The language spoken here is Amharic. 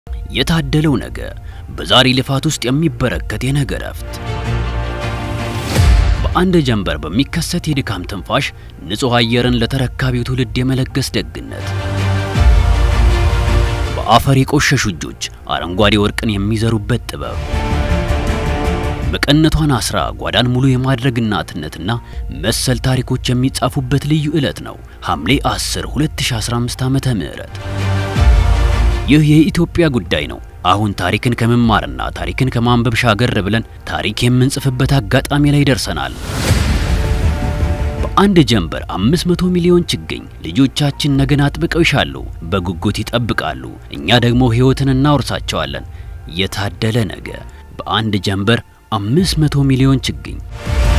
የታደለው ነገ በዛሬ ልፋት ውስጥ የሚበረከት የነገ እረፍት በአንድ ጀንበር በሚከሰት የድካም ትንፋሽ ንጹሕ አየርን ለተረካቢው ትውልድ የመለገስ ደግነት በአፈር የቆሸሹ እጆች አረንጓዴ ወርቅን የሚዘሩበት ጥበብ መቀነቷን አስራ ጓዳን ሙሉ የማድረግ እናትነትና መሰል ታሪኮች የሚጻፉበት ልዩ ዕለት ነው ሐምሌ 10 2015 ዓመተ ምህረት ይህ የኢትዮጵያ ጉዳይ ነው። አሁን ታሪክን ከመማርና ታሪክን ከማንበብ ሻገር ብለን ታሪክ የምንጽፍበት አጋጣሚ ላይ ደርሰናል። በአንድ ጀንበር 500 ሚሊዮን ችግኝ ልጆቻችን ነገን አጥብቀው ይሻሉ፣ በጉጉት ይጠብቃሉ። እኛ ደግሞ ሕይወትን እናወርሳቸዋለን። የታደለ ነገ በአንድ ጀንበር 500 ሚሊዮን ችግኝ